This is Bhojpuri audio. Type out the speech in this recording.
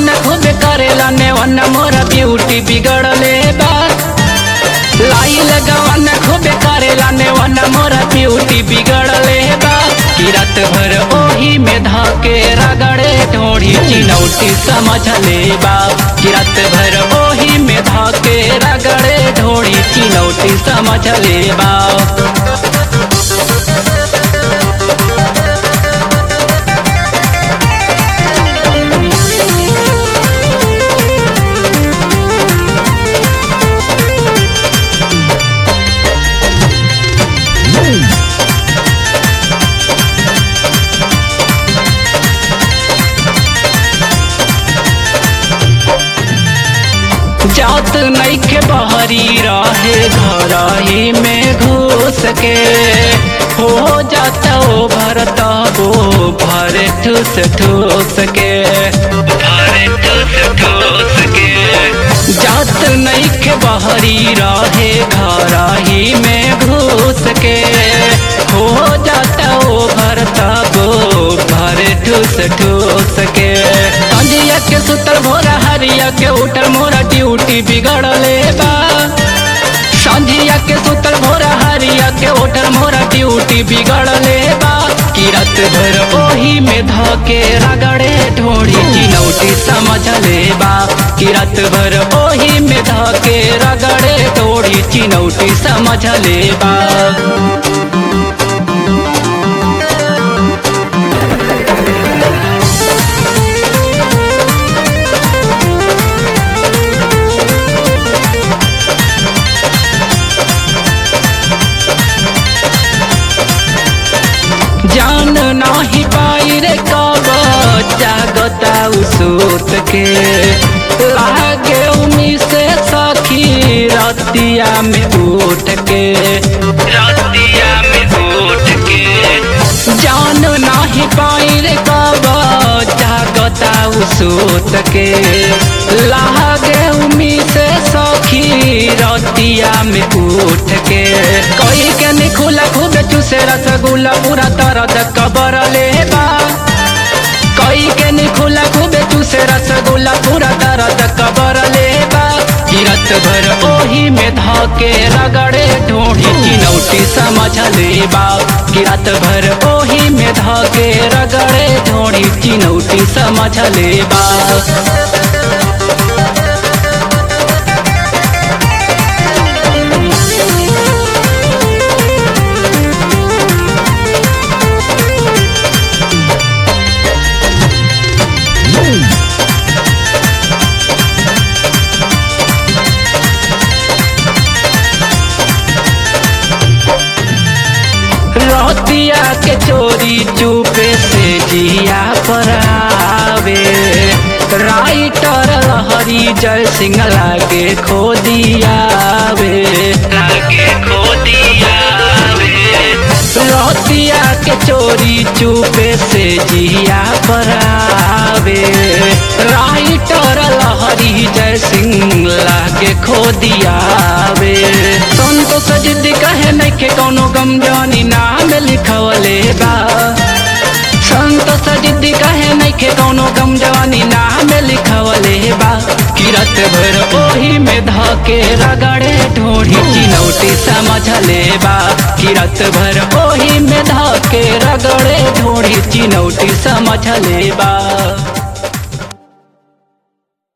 लगवन खूबे करेला नेवन मोरा ब्यूटी बिगड़ले बा लाई लगवन खूबे करेला नेवन मोरा ब्यूटी बिगड़ले बा कि रात भर ओही में धके रगड़े ढोड़ी चिनौती समझ ले बा कि रात भर ओही में धके रगड़े ढोड़ी चिनौती समझ ले बा जात नैखे बहरी रहे घर ही में घुस के हो जाता ओ भरता वो भरे ठूस ठूस के भरे ठूस ठूस के जात नैखे बहरी रहे घर ही में घुस के हो जाता ओ भरता वो भरे ठूस ठूस के संजिया के सुतल भोरा हरिया के उठल मोरा ड्यूटी बिगड़ले बा संझिया के सुतल भोरा हरिया के उठल मोरा ड्यूटी बिगड़ले बा कि रात भर ओही में धके रगड़े ढोड़ी चिनौटी समझ ले बा कि रात भर ओही में धके रगड़े ढोड़ी चिनौटी समझ ले बा जान नाही पाई रे कब जागता उसोत के लागे उमी से सखी रतिया में उठ के रतिया में उठ के जान नाही पाई रे कब जागता उसोत के लागे उमी से सखी रतिया में उठ के कोई के निखुला खूब चूसे रसगुल्ला पूरा तरद कबर ले बा कोई के निखुला खूब चूसे रसगुल्ला पूरा तरद कबर ले बा किरत भर ओही में धके रगड़े ढोढ़ी चिनौटी समझ ले बा किरत भर ओही में धके रगड़े ढोढ़ी चिनौटी समझ ले बा रतिया के चोरी चुपे से जिया पर आवे राइटर लहरी जय सिंह लागे खो दियावे लागे खो दियावे रतिया के चोरी चुपे से जिया पर आवे राइटर लहरी जय सिंह लागे खो दियावे संतोष जिद्दी कहे नहीं के कौनो गम जानी नाम लिखवले बा संतोष जिद्दी कहे नहीं के कौनो गम जवानी नाम लिखवले बा किरत भर ओही में धके रगड़े ढोढ़ी चिनौटी समझ ले बा किरत भर ओही में धके रगड़े ढोढ़ी चिनौटी समझ ले बा